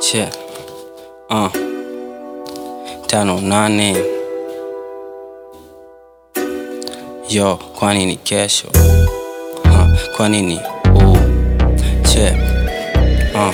che uh. tano nane yo kwani ni kesho uh. kwani ni uh. che uh.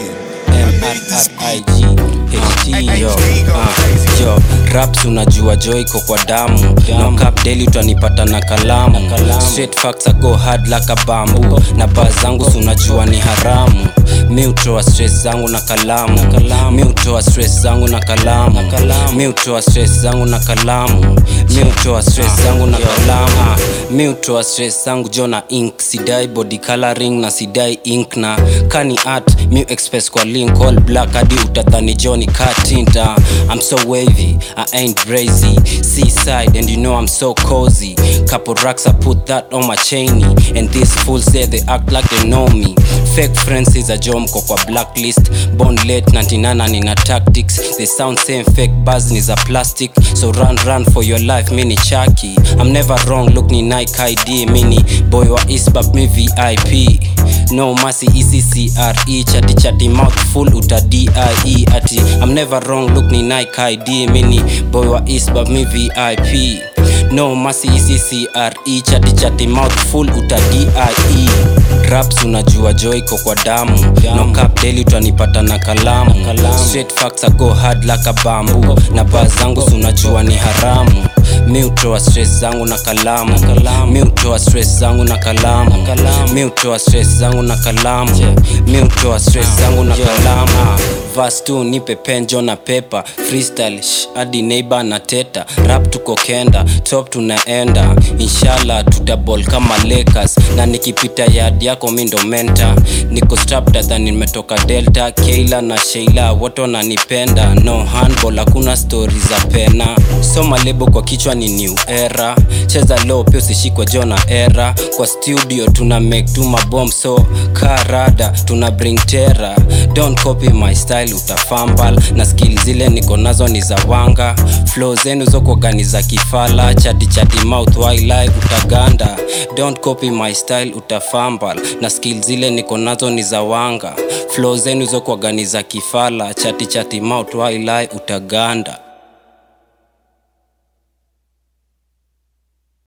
MRRIG HT yo uh. yo raps unajua joy iko kwa damu no cap daily utanipata na kalamu straight facts I go hard like a bamboo na baa zangu si unajua ni haramu mi utoa stress zangu na kalamu mi utoa stress zangu na kalamu mi utoa stress zangu na kalamu mi utoa stress zangu na kalamu mi utoa stress zangu jo na ink sidai body coloring na sidai ink na kani art mi express kwa link all black hadi utadhani joni katinta i'm so wavy i ain't brazy seaside and you know i'm so cozy couple racks i put that on my chainy and these fools say they act like they know me fake friends is a jomko kwa blacklist born late 99 nina tactics they sound same fake buzz ni za plastic so run run for your life mini chaki i'm never wrong look ni nike id mini boy wa isbab mi vip no masi eccre chati chati mouth full uta die ati i'm never wrong look ni nike id mini boy wa isbab mi vip no masi eccre chati chati mouth full uta die raps unajua joy iko kwa damu no cap daily utanipata na kalamu straight facts I go hard like a bamboo na baa zangu si unajua ni haramu mi utoa stress zangu na kalamu mi utoa stress zangu na kalamu mi utoa stress zangu na kalamu mi utoa stress zangu na kalamu vas tu nipe penjo na pepa freestyle sh, hadi neighbor na teta rap tuko kenda top tunaenda inshallah tutabol kama Lakers na nikipita yard yako mi ndo menta niko strapped than nimetoka delta keila na sheila wote wananipenda no handball hakuna stori za pena soma lebo kwa kichwa ni new era cheza low pia usishikwa jona era kwa studio tuna make tu mabom so karada tuna bring terror don't copy my style utafambal na skill zile niko nazo ni za wanga flow zenu zokogani za kifala chati chati mouth wildlife utaganda don't copy my style utafambal na skill zile niko nazo ni za wanga flow zenu zokogani za kifala chati chati mouth wildlife utaganda